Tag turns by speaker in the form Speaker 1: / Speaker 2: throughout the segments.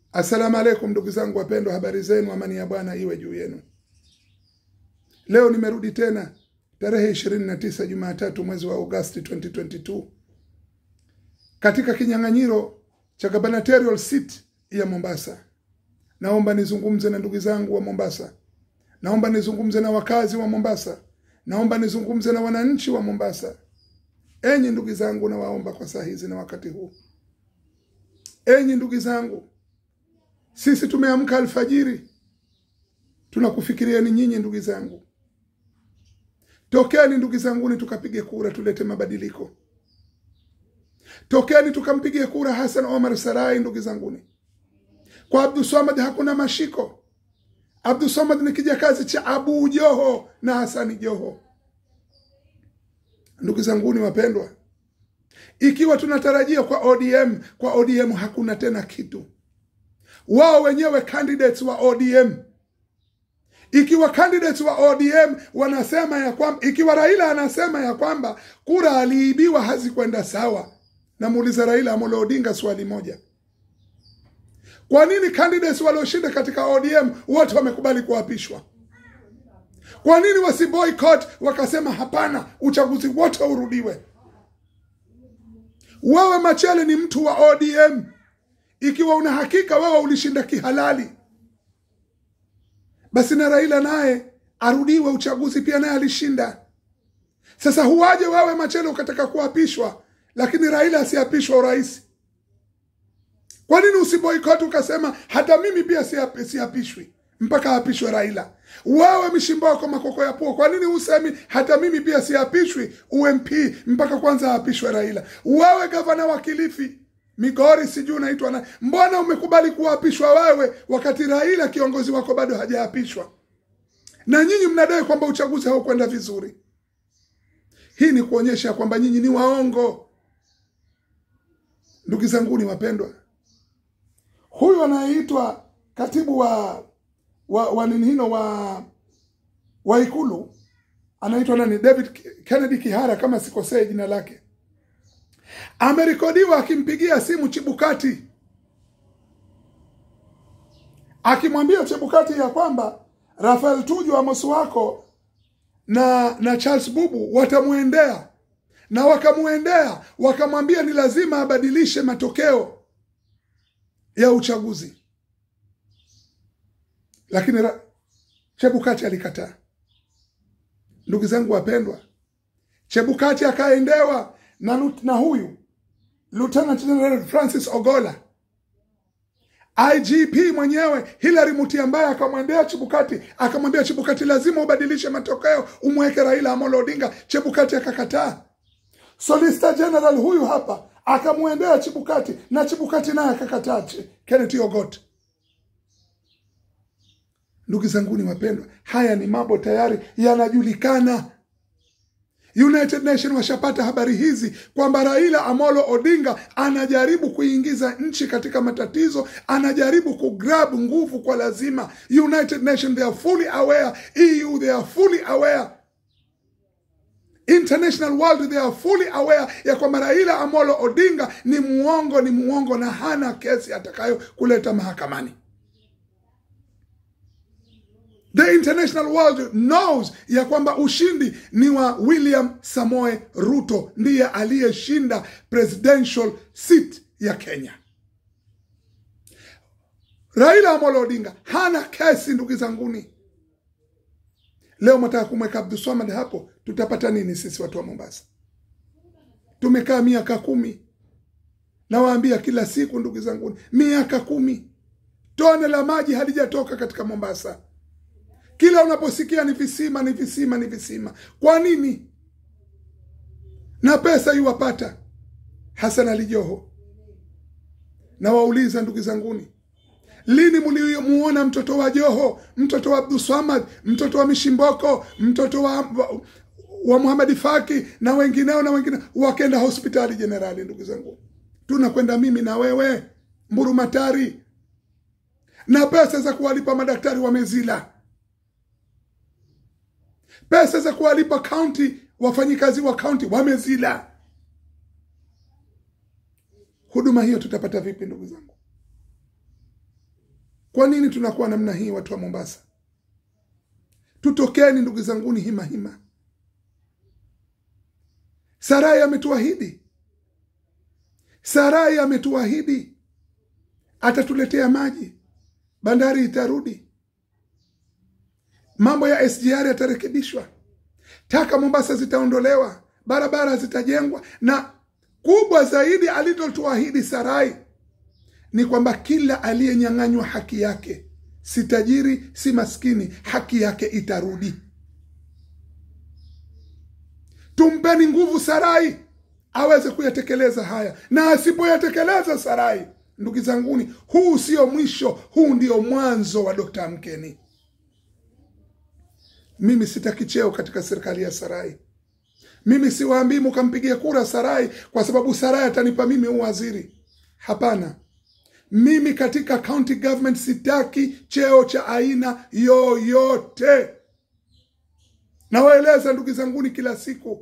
Speaker 1: Assalamu alaikum ndugu zangu wapendwa, habari zenu, amani ya Bwana iwe juu yenu. Leo nimerudi tena tarehe 29 Jumatatu mwezi wa Agosti 2022 katika kinyang'anyiro cha gubernatorial seat ya Mombasa. Naomba nizungumze na ndugu zangu wa Mombasa, naomba nizungumze na wakazi wa Mombasa, naomba nizungumze na wananchi wa Mombasa. Enyi ndugu zangu, nawaomba kwa saa hizi na wakati huu, enyi ndugu zangu, sisi tumeamka alfajiri, tunakufikirieni nyinyi ndugu zangu. Tokeni ndugu zanguni, tukapige kura, tulete mabadiliko. Tokeni tukampigie kura Hassan Omar Sarai, ndugu zanguni. Kwa Abdul Swamad hakuna mashiko. Abdul Swamad ni kijakazi cha Abu Joho na Hasani Joho. Ndugu zanguni wapendwa, ikiwa tunatarajia kwa ODM, kwa ODM hakuna tena kitu. Wao wenyewe candidates wa ODM ikiwa candidates wa ODM wanasema ya kwamba, ikiwa Raila anasema ya kwamba kura aliibiwa hazikwenda sawa, namuuliza Raila Amolo Odinga swali moja, kwa nini candidates walioshinda katika ODM wote wamekubali kuapishwa? Kwa nini wasi boycott wakasema hapana, uchaguzi wote urudiwe? Wewe Machele ni mtu wa ODM, ikiwa una hakika wewe ulishinda kihalali basi na Raila naye arudiwe uchaguzi, pia naye alishinda. Sasa huwaje wewe Machele ukataka kuapishwa, lakini Raila asiapishwa urais? Kwa nini usiboikoti ukasema hata mimi pia siapishwi mpaka apishwe Raila? Wewe Mishimboko Makoko ya Pua, kwa nini usemi hata mimi pia siapishwi UMP mpaka kwanza apishwe Raila? Wewe gavana wa Kilifi Migori sijui unaitwa na, mbona umekubali kuapishwa wewe wakati Raila kiongozi wako bado hajaapishwa, na nyinyi mnadai kwamba uchaguzi haukwenda vizuri? Hii ni kuonyesha kwamba nyinyi ni waongo. Ndugu zanguni wapendwa, huyu anayeitwa katibu wa wa, wa nini hino wa wa Ikulu anaitwa nani, David Kennedy Kihara kama sikosei jina lake amerekodiwa akimpigia simu Chibukati akimwambia Chibukati ya kwamba Rafael Tuju Amos wako na na Charles Bubu watamwendea na wakamwendea wakamwambia ni lazima abadilishe matokeo ya uchaguzi, lakini ra... Chebukati alikataa. Ndugu zangu wapendwa, Chebukati akaendewa na, na huyu Lieutenant General Francis Ogola, IGP mwenyewe Hilary Mutyambai akamwendea Chebukati akamwambia Chebukati, lazima ubadilishe matokeo umweke Raila Amolo Odinga. Chebukati akakataa. Solicitor General huyu hapa akamwendea Chebukati na Chebukati naye akakataa. Kenneth Ogot. Ndugu zanguni wapendwa, haya ni mambo tayari yanajulikana. United Nation washapata habari hizi kwamba Raila Amolo Odinga anajaribu kuingiza nchi katika matatizo, anajaribu kugrab nguvu kwa lazima. United Nation they are fully aware, EU they are fully aware, international world they are fully aware ya kwamba Raila Amolo Odinga ni muongo, ni muongo na hana kesi atakayo kuleta mahakamani. The international world knows ya kwamba ushindi ni wa William Samoe Ruto, ndiye aliyeshinda presidential seat ya Kenya. Raila Amolo Odinga hana kesi, ndugu zanguni. Leo mataka kumweka Abdulswamad hapo, tutapata nini sisi watu wa Mombasa? Tumekaa miaka kumi, nawaambia kila siku, ndugu zanguni, miaka kumi, tone la maji halijatoka katika Mombasa. Kila unaposikia ni visima, ni visima, ni visima. Kwa nini? Na pesa iwapata Hassan Ali Joho. Na wauliza ndugu zanguni, lini mlimuona mtoto wa Joho, mtoto wa Abdulswamad, mtoto wa Mishimboko, mtoto wa, wa, wa Muhamadi Faki na wengineo na wengine wakenda hospitali jenerali? Ndugu zangu, tunakwenda mimi na wewe Mburumatari, na pesa za kuwalipa madaktari wamezila pesa za kuwalipa kaunti wafanyikazi wa kaunti wamezila. Huduma hiyo tutapata vipi, ndugu zangu? kwa nini tunakuwa namna hii watu wa mombasa tutokeni ndugu zanguni hima hima sarai ametuahidi sarai ametuahidi atatuletea maji bandari itarudi mambo ya sgr yatarekebishwa taka mombasa zitaondolewa barabara zitajengwa na kubwa zaidi alilotuahidi sarai ni kwamba kila aliyenyang'anywa haki yake si tajiri si maskini haki yake itarudi tumpeni nguvu sarai aweze kuyatekeleza haya na asipoyatekeleza sarai ndugu zanguni huu sio mwisho huu ndio mwanzo wa dokta amkeni mimi sitaki cheo katika serikali ya sarai mimi siwaambii mukampigia kura sarai kwa sababu sarai atanipa mimi uwaziri hapana mimi katika county government sitaki cheo cha aina yoyote nawaeleza ndugu zanguni kila siku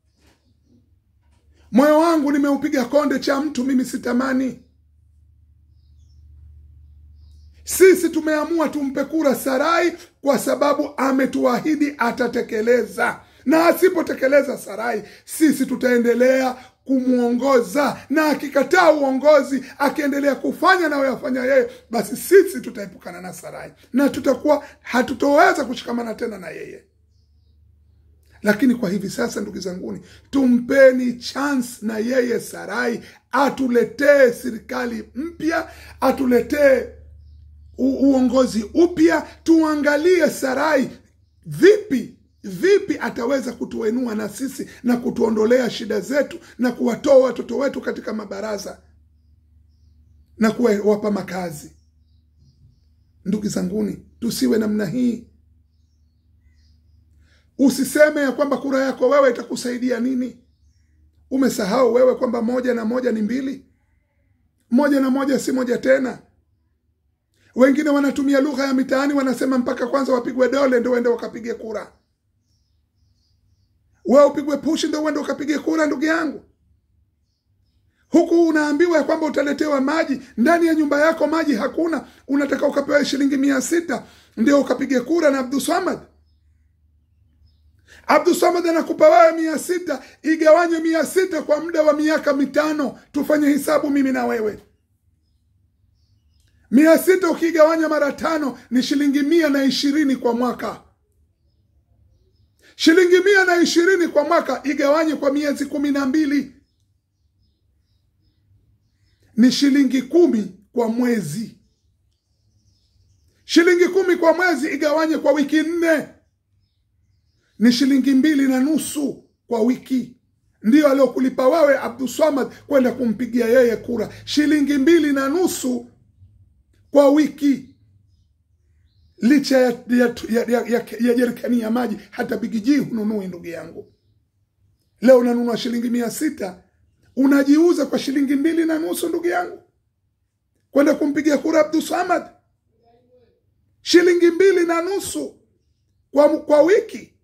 Speaker 1: moyo wangu nimeupiga konde cha mtu mimi sitamani sisi tumeamua tumpe kura sarai kwa sababu ametuahidi atatekeleza na asipotekeleza sarai sisi tutaendelea kumwongoza na akikataa uongozi akiendelea kufanya nayoyafanya yeye basi sisi tutaepukana na sarai na tutakuwa hatutoweza kushikamana tena na yeye lakini kwa hivi sasa ndugu zanguni tumpeni chance na yeye sarai atuletee serikali mpya atuletee uongozi upya tuangalie sarai vipi vipi ataweza kutuenua na sisi na kutuondolea shida zetu na kuwatoa watoto wetu katika mabaraza na kuwapa makazi ndugu zanguni tusiwe namna hii usiseme ya kwamba kura yako wewe itakusaidia nini umesahau wewe kwamba moja na moja ni mbili moja na moja si moja tena wengine wanatumia lugha ya mitaani wanasema mpaka kwanza wapigwe dole ndo uende wakapige kura we upigwe pushi ndo uende ukapige kura ndugu yangu huku unaambiwa ya kwamba utaletewa maji ndani ya nyumba yako maji hakuna unataka ukapewa shilingi mia sita ndio ukapige kura na abdusamad abdusamad anakupa wewe mia sita igawanywe mia sita kwa muda wa miaka mitano tufanye hisabu mimi na wewe mia sita ukigawanya mara tano ni shilingi mia na ishirini kwa mwaka shilingi mia na ishirini kwa mwaka igawanye kwa miezi kumi na mbili ni shilingi kumi kwa mwezi shilingi kumi kwa mwezi igawanye kwa wiki nne ni shilingi mbili na nusu kwa wiki ndiyo aliokulipa wewe abduswamad kwenda kumpigia yeye kura shilingi mbili na nusu kwa wiki licha ya, ya, ya, ya, ya, ya jerikani ya maji hata bigijii hununui ndugu yangu leo unanunua shilingi mia sita unajiuza kwa shilingi mbili na nusu ndugu yangu kwenda kumpigia kura abdusamad shilingi mbili na nusu kwa, kwa wiki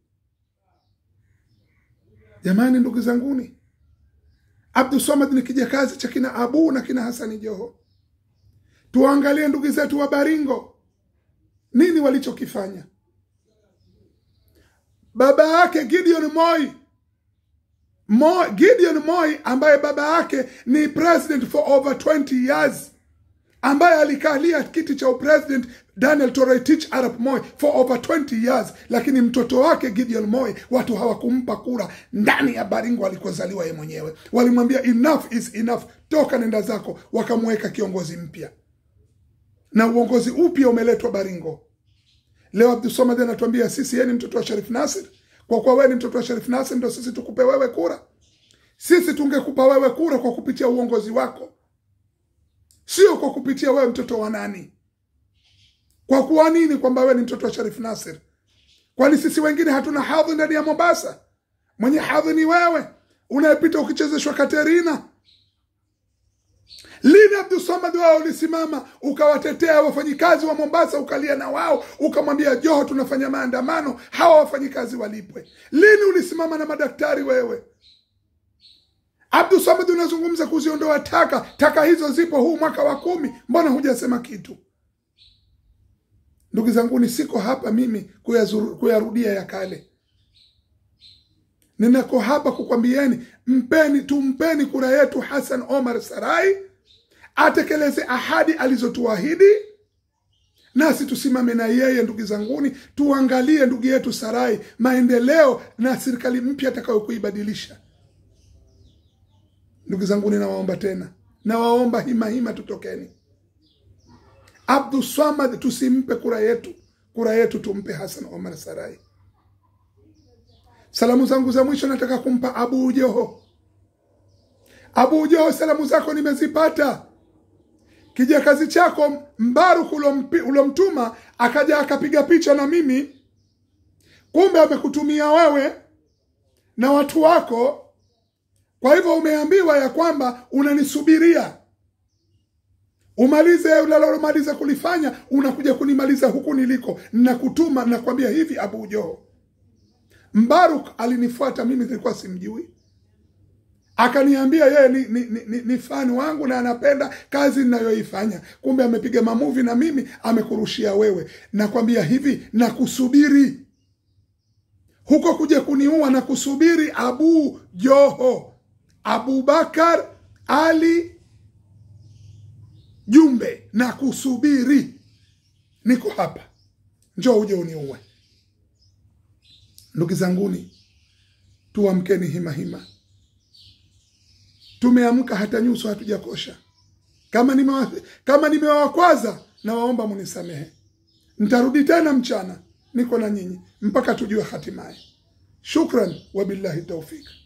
Speaker 1: jamani ndugu zanguni abdusamad ni kijakazi cha kina abu na kina hasani joho tuangalie ndugu zetu wa baringo nini walichokifanya baba yake gideon moi Mo, gideon moi ambaye baba yake ni president for over 20 years ambaye alikalia kiti cha upresident daniel toretich arap moi for over 20 years lakini mtoto wake gideon moi watu hawakumpa kura ndani ya baringo alikozaliwa ye mwenyewe walimwambia enough is enough toka nenda zako wakamweka kiongozi mpya na uongozi upya umeletwa baringo leo abdusomad anatuambia sisi yeye ni mtoto wa sharif nasir kwa kuwa wewe ni mtoto wa sharif nasir ndo sisi tukupe wewe kura sisi tungekupa wewe kura kwa kupitia uongozi wako sio kwa kupitia wewe mtoto wa nani kwa kuwa nini kwamba wewe ni mtoto wa sharif nasir kwani sisi wengine hatuna hadhi ndani ya mombasa mwenye hadhi ni wewe unayepita ukichezeshwa katerina lini abdusamad wao ulisimama ukawatetea wafanyikazi wa mombasa ukalia na wao ukamwambia joho tunafanya maandamano hawa wafanyikazi walipwe lini ulisimama na madaktari wewe abdusamad unazungumza kuziondoa taka taka hizo zipo huu mwaka wa kumi mbona hujasema kitu ndugu zanguni siko hapa mimi kuyazuru, kuyarudia ya kale ninako hapa kukwambieni mpeni tumpeni kura yetu hasan omar sarai atekeleze ahadi alizotuahidi nasi tusimame na yeye ndugu zanguni tuangalie ndugu yetu sarai maendeleo na serikali mpya atakayokuibadilisha ndugu zanguni nawaomba tena nawaomba hima hima tutokeni abduswamad tusimpe kura yetu kura yetu tumpe hasan omar sarai salamu zangu za mwisho nataka kumpa abu joho abu joho salamu zako nimezipata kijakazi chako mbaruk ulompi- ulomtuma akaja akapiga picha na mimi kumbe amekutumia wewe na watu wako kwa hivyo umeambiwa ya kwamba unanisubiria umalize unalomaliza kulifanya unakuja kunimaliza huku niliko nakutuma nakwambia hivi abu joho mbaruk alinifuata mimi nilikuwa simjui akaniambia yeye ni, ni, ni, ni, ni fani wangu na anapenda kazi ninayoifanya kumbe amepiga mamuvi na mimi amekurushia wewe nakwambia hivi nakusubiri huko kuja kuniua na kusubiri abu joho abubakar ali jumbe na kusubiri niko hapa njoo uje uniue ndugu zanguni tuamkeni hima hima tumeamka hata nyuso hatujakosha kama nimewa, kama nimewakwaza nawaomba munisamehe ntarudi tena mchana niko na nyinyi mpaka tujue hatimaye shukran wabillahi taufiki